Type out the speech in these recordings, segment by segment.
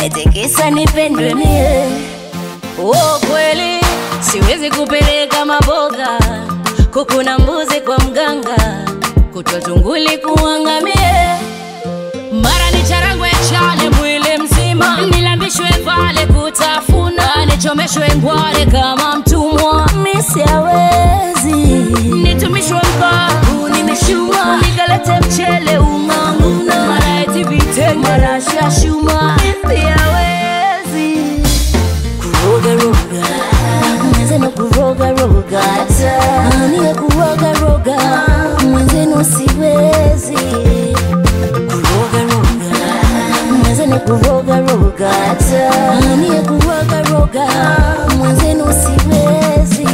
eti kisa nipendwe mie. Oh, kweli siwezi kupeleka maboga, kuku na mbuzi kwa mganga, kutwa tunguli kuangamie mara ni charangwe chale mwili mzima, nilambishwe pale kutafuna, nichomeshwe ngware kama mtumwa, misiawezi nitumishwe mkavu, nimeshuma nikalete mchele ung'ang'una, mara eti vitenge, mara shashuma, misiawezi kuroga roga, mwenzenu kuroga roga, ania kuroga roga, mwenzenu siwezi kuroga roga, mwenzenu kuroga roga, ania kuroga roga, mwenzenu siwezi.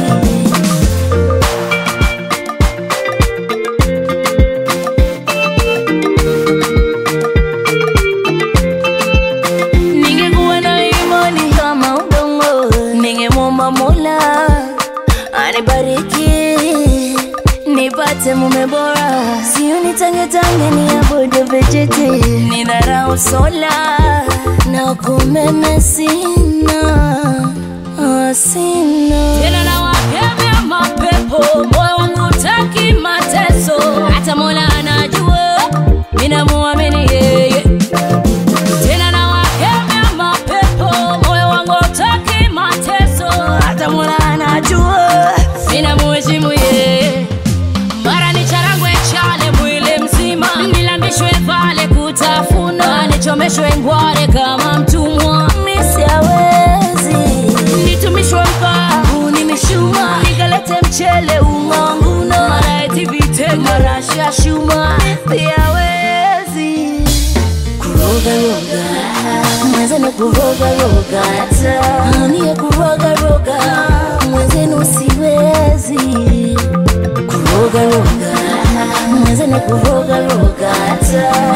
Ningekuwa na imani kama udongo, ningemwomba Mola anibariki nipate mume bora, sio nitangetange niabudu vijiti, nidharau sola na kumeme sina ah, sina tena na wakemea mapepo, moyo wangu utaki mateso, hata Mola anajua minamuamini yeye tena na wakemea mapepo, moyo wangu utaki mateso, hata Mola anajua ninamuheshimu yeye. Mara ni charangwe chale mwili mzima, nilambishwe pale kutafuna, nichomeshwe ngware kama mtumwa, misiawezi nitumishwe mkavu, nimeshuma nikalete mchele ung'ang'una, mara eti vitenge, mara shashuma, misiawezi kuroga roga, mwenzenu kuroga roga, anie kuroga roga, mwenzenu siwezi kuroga roga, mwenzenu kuroga roga,